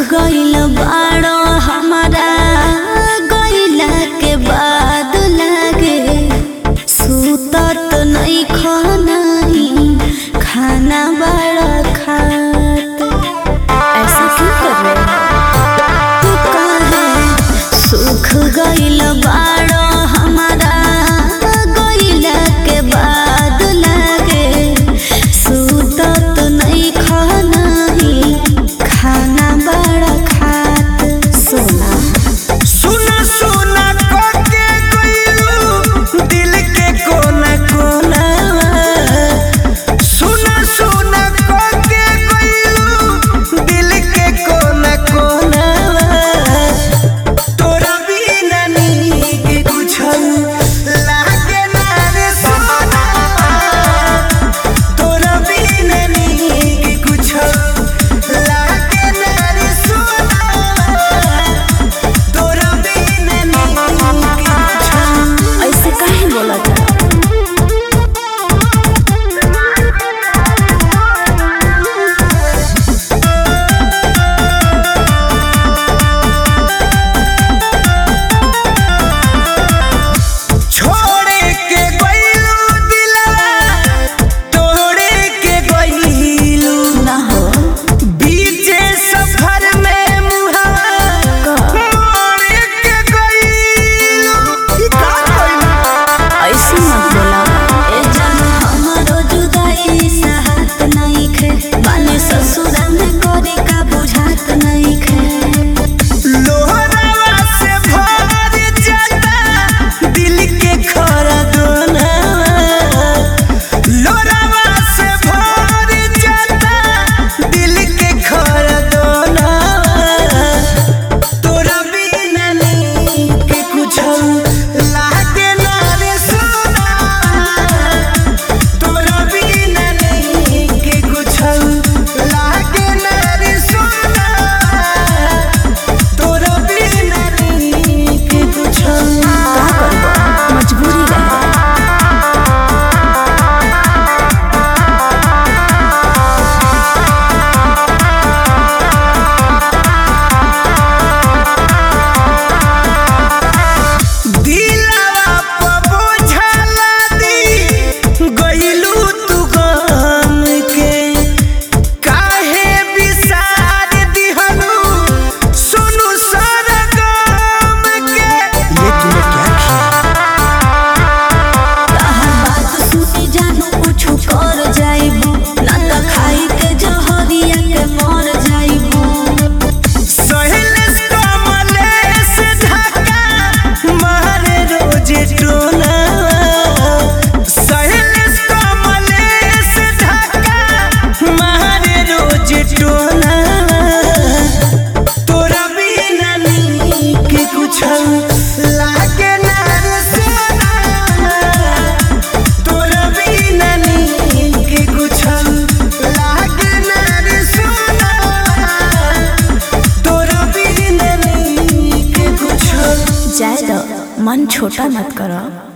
गइल बाड़ो हमारा गइला के बाद लागे सुतत नहीं खानाई खाना बड़ा खात ऐसा क्यों कर रहे हो तू काहे सुख गइल बाड़ो हमारा गइला के बाद लागे सुतत नहीं खानाई खाना बड़ा खात सोना सुना सुना कोके कोइलू दिल के कोना कोना सुना सुना कोके कोइलू दिल के कोना कोना तोरा बिना नीक कुछौ लागे ना रे सोना तोरा बिना नीक कुछौ लागे ना रे सोना तोरा बिना नीक कुछौ ऐसे काहे बोला था छोड़े के गइलू दिलवा तोड़े के गइलू ना हो बीचे सफर में मुहावा मोड़े के गइलू ई का गइलू ऐसे मत बोला ए जान हमारो जुदाई साहत नहीं खे बाने ससुरा में करे का बुझात नहीं खे लोहरावा से भर जाता दिल के खरा दोना लोहरावा से भर जाता दिल के खरा दोना तोरा बिना नीक कुछौ लागे ना रे सोना तोरा बिना नीक कुछौ लागे ना रे सोना तोरा बिना नीक कुछौ का करबो मजबूरी रहे दिलवा प बोझला दी गइलू तू गम के काहे बिसार दिहनु सुनु सरगम के ये तूने क्या किया तहर बात सुनी जानू कुछ कर जाइबो ना त खाई के जहरिया के मर जाइबो सहेलेस कमलेस धक्का मारे रोज टोना सहेलेस कमलेस धक्का मारे रोज टोना तोरा बिना नीक कुछौ लागे ना रे सोना तोरा बिना नीक कुछौ लागे ना रे सोना तोरा बिना नीक कुछौ जाए दो मन छोटा मत करो